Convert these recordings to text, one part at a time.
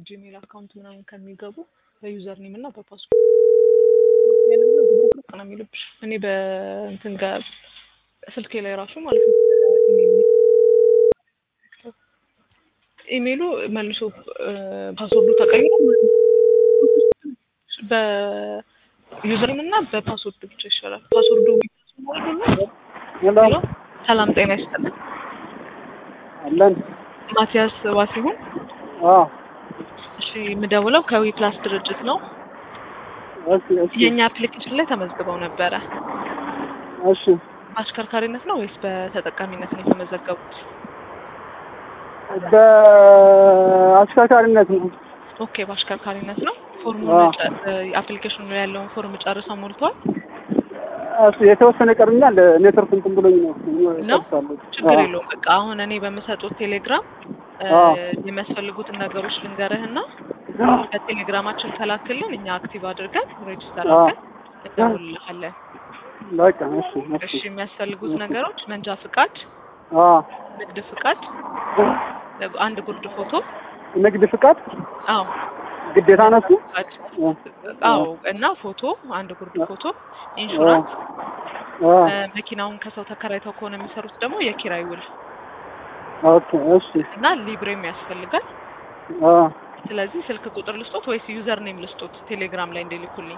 ጂሜል አካውንት ምናምን ከሚገቡ በዩዘር ኔም እና በፓስወርድ ያለና ዝብርቅርቅ ነው የሚልብሽ። እኔ በእንትን ጋር ስልኬ ላይ ራሱ ማለት ነው ኢሜይሉ መልሶ ፓስወርዱ ተቀይሮ በዩዘርኔም እና በፓስወርድ ብቻ ይሻላል። ፓስወርዱ ሄሎ ሰላም ጤና ይስጥልን። አለን ማቲያስ ዋሲሁን። አዎ እሺ የምደውለው ከዊ ፕላስ ድርጅት ነው። እሺ እሺ የእኛ አፕሊኬሽን ላይ ተመዝግበው ነበረ። እሺ በአሽከርካሪነት ነው ወይስ በተጠቃሚነት ነው የተመዘገቡት? በአሽከርካሪነት ነው። ኦኬ በአሽከርካሪነት ነው። ፎርሙ አዎ። አፕሊኬሽኑ ላይ ያለውን ፎርም ጨርሰው ሞልቷል እሱ የተወሰነ ቀርኛል። ኔትወርክ እንትን ብሎኝ ነው ነው? እጨርሳለሁ። ችግር አዎ። የለውም። በቃ አሁን እኔ በምሰጡት ቴሌግራም እ፣ አዎ። የሚያስፈልጉትን ነገሮች ልንገርህና በቴሌግራማችን ከላክልን እኛ አክቲቭ አድርገን ሬጅስተር አዎ። አድርገን እንደውልልሃለን። በቃ እሺ እሺ እሺ የሚያስፈልጉት ነገሮች መንጃ ፍቃድ፣ አዎ ንግድ ፍቃድ፣ አንድ ጉርድ ፎቶ። ንግድ ፍቃድ አዎ ግዴታ ነሱ ፍቃድ አዎ እና ፎቶ፣ አንድ ጉርድ ፎቶ፣ ኢንሹራንስ፣ እ፣ መኪናውን ከሰው ተከራይተው ከሆነ የሚሰሩት ደግሞ የኪራይ ውል ኦኬ እሺ እና ሊብሬም ያስፈልጋል። አ ስለዚህ ስልክ ቁጥር ልስጦት ወይስ ዩዘር ኔም ልስጦት ቴሌግራም ላይ እንዲልኩልኝ?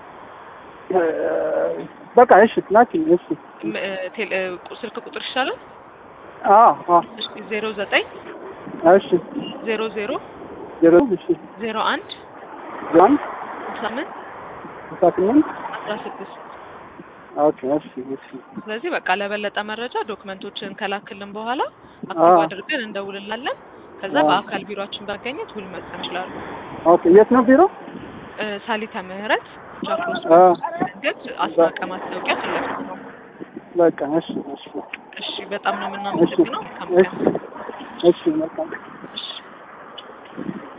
በቃ እሺ ላኪኝ እሺ ም- እ፣ ቴሌ- እ፣ ቁ- ስልክ ቁጥር ይሻላል። አ አ ዜሮ ዘጠኝ እሺ ዜሮ ዜሮ ዜሮ እሺ ዜሮ አንድ ጃን ስምንት ስልሳ ስምንት አስራ ስድስት ኦኬ እሺ እሺ ስለዚህ በቃ ለበለጠ መረጃ ዶክመንቶችን ከላክልን በኋላ አክቲቭ አዎ። አድርገን እንደውልላለን። ከዛ አዎ። በአካል ቢሮአችን በመገኘት ውል መጠን ይችላሉ። ኦኬ የት ነው ቢሮ? እ፣ ሳሊተ ምህረት ጃክሮስ አ መንገድ አስናቀ ማስታወቂያ ፊት ለፊት ነው። በቃ እሺ እሺ እሺ በጣም ነው እሺ የምናመሰግነው። መልካም እሺ ቀን። እሺ በቃ እሺ